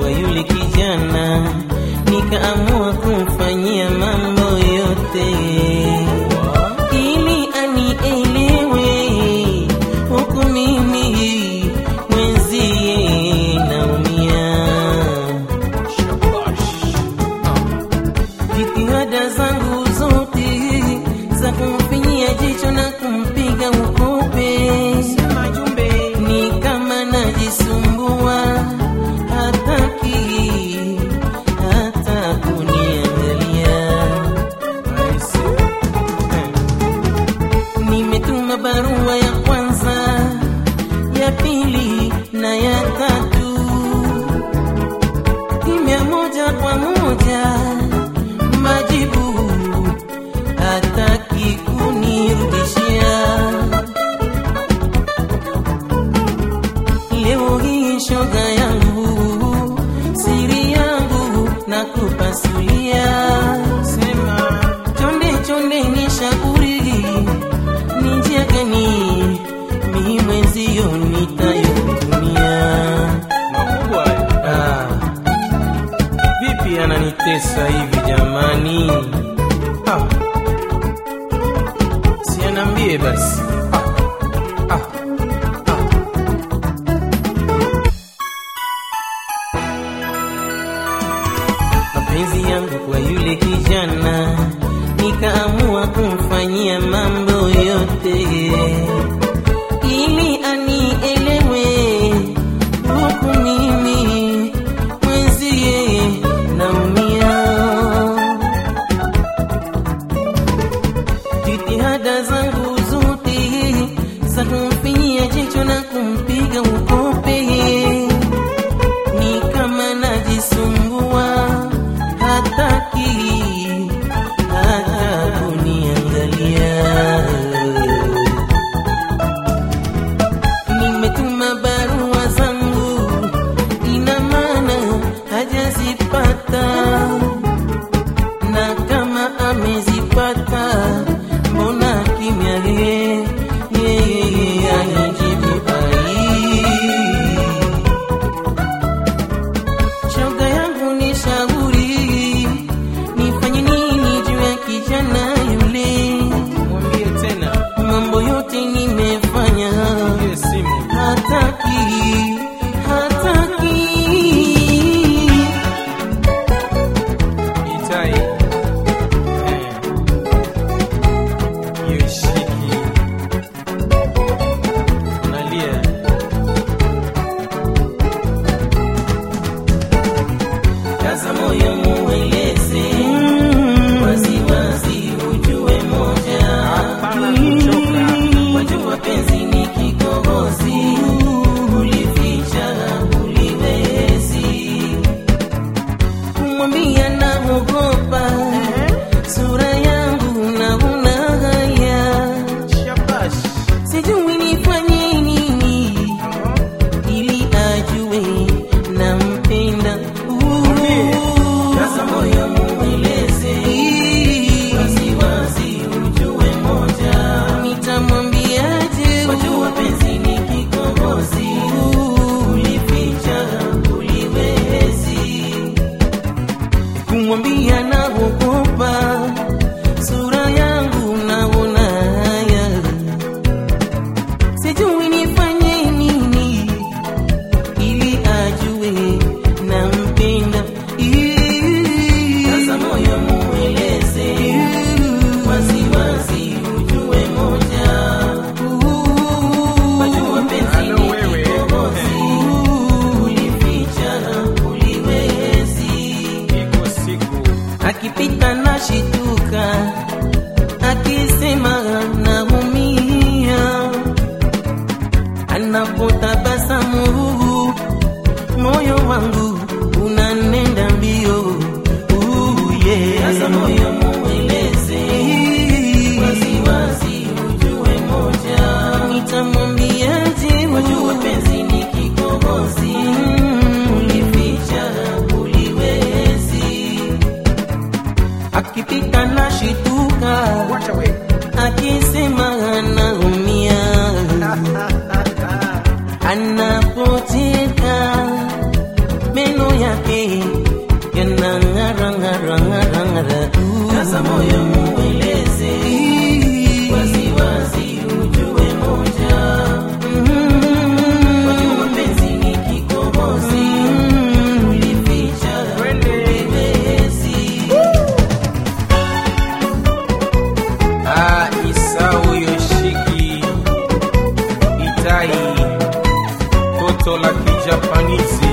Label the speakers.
Speaker 1: kwa yule kijana, nikaamua kumfanyia mambo yote ili anielewe, huku mimi mwenzie naumia. Jitihada zangu zote za kumfinyia jicho na kumpiga ukope, ni kama najisumbua, hataki hata kuniangalia. Nimetuma barua ya kwanza, ya pili na ya tatu, kimya moja kwa moja, majibu hataki kunirudishia. Leo hii shoga yangu, siri yangu na kupasulia, sema chonde chonde, ni shauri ni njia gani mi mwenzio nitayotumia?
Speaker 2: Makubwa
Speaker 1: Ah, vipi ananitesa hivi jamani? Ah, si anambie basi. Ah, ah, ah. Mapenzi yangu kwa yule kijana, nikaamua kumfanyia mambo yote ili anielewe, huku mimi mwenzie naumia. Jitihada zangu zote za kumfinyia jicho na kumpiga ukope, ni kama najisumbua, hataki hata kuniangalia. Nimetuma barua zangu, ina maana hajazipata, na kama amezipata, mbona kimya? Yeye yeye anijibu ai. Shoga yangu ni shauri, nifanye nini juu ya kijana yule?
Speaker 2: mwambie tena,
Speaker 1: Mambo yote nimefanya
Speaker 2: ile simu
Speaker 1: hataki hataki
Speaker 2: itai Eh. hiyo ishiki nalia
Speaker 1: kaza moyo mueleze waziwazi ujue moja
Speaker 2: Hapana kuchoka.
Speaker 1: wajua penzi ni kikohozi ulificha uliwezi kumwambia naogopa sura yangu naona haya
Speaker 2: shabash
Speaker 1: sijui nifanye nini ili ajue nampenda. Sasa moyo mueleze waziwazi, ujue moja, nitamwambiaje? Wajua penzi ni kikohozi, ulificha uliwezi kumwambia naogopa sura yangu naona haya sijui nifanye nini ili ajue nampenda. Sasa moyo mueleze waziwazi, ujue moja, wajua penzi
Speaker 2: Halo
Speaker 1: ni
Speaker 2: wewe.
Speaker 1: kikohozi, ulificha uliwezi
Speaker 2: iko siku
Speaker 1: akipita na shituka, akisema naumia, anapotabasamu moyo wangu unanenda mbio. Uh, yeah. Sasa moyo mueleze waziwazi, ujue moja, nitamwambiaje? Wajua penzi ni kikohozi, ulificha uliwezi akipita na shituka,
Speaker 2: wacha we
Speaker 1: akisema anaumia, anapocheka meno yake
Speaker 2: Japanizi